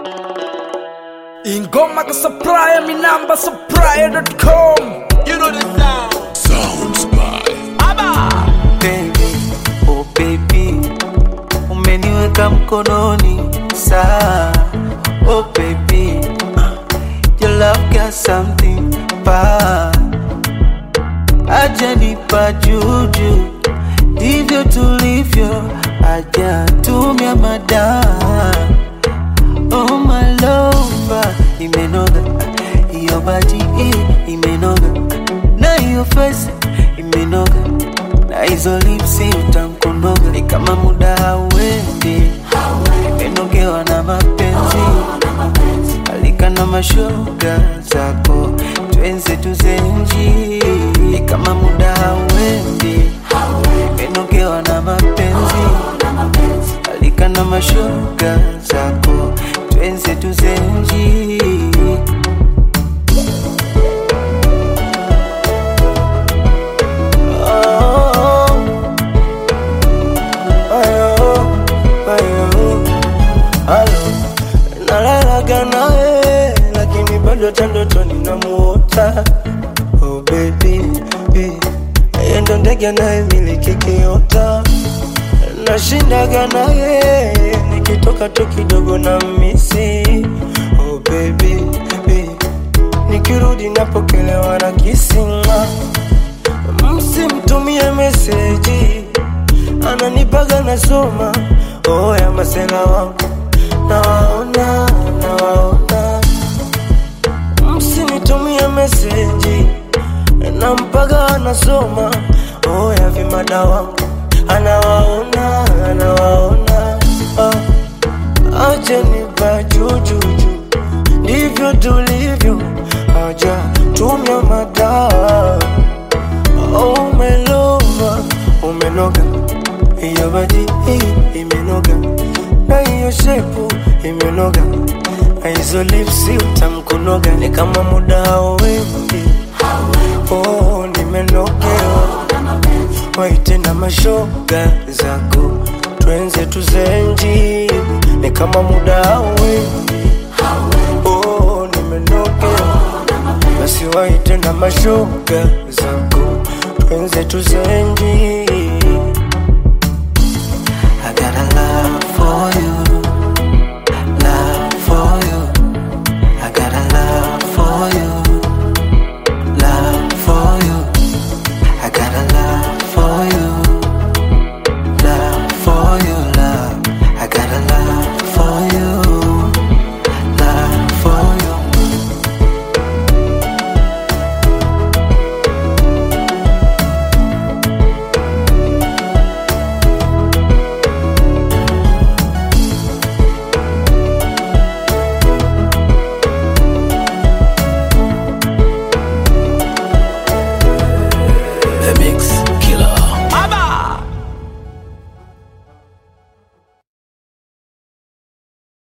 ingoma kasapraya minamba sapraya.com You know the sound. Sounds by baby, oh baby, umeniweka mkononi saa, oh baby, your love got something bad, ajanipa juju, ndivyo tulivyo, ajatumia madaa Oh my lover, imenoga hiyo bati hii imenoga na hiyo face imenoga na hizo lipsi utamkonoga ni kama muda hauendi, imenogewa na mapenzi alika na mashoga zako twenze tuzenji ni kama muda hauendi, imenogewa na mapenzi alika na mashoga zako twenze tuzenji Oh, ayo, ayo, alo. Nalalaga nawe lakini bado hata ndotoni namuota oh baby, baby. Yeye ndo ndege anayemiliki kiota nashindaga naye nikitoka tu kidogo na misi oh baby, baby. nikirudi napokelewa na kisinga msimtumie meseji ananipaga nasoma oh ya masela wangu nawaona nawaona msinitumie meseji nampaga anasoma oh ya vimada wangu anawaona anawaona ah. achenipa jujuju ndivyo tulivyo haja tumia madaa oh, umelova umenoga hiyo badi hii imenoga na hiyo shepu imenoga na hizo lipsi utamkunoga ni kama muda hauendi oh, nimenogewa waite na mashoga zako twenze tuzenji ni kama muda hauendi oh, nimenogewa basi waite na mashoga zako twenze tuzenji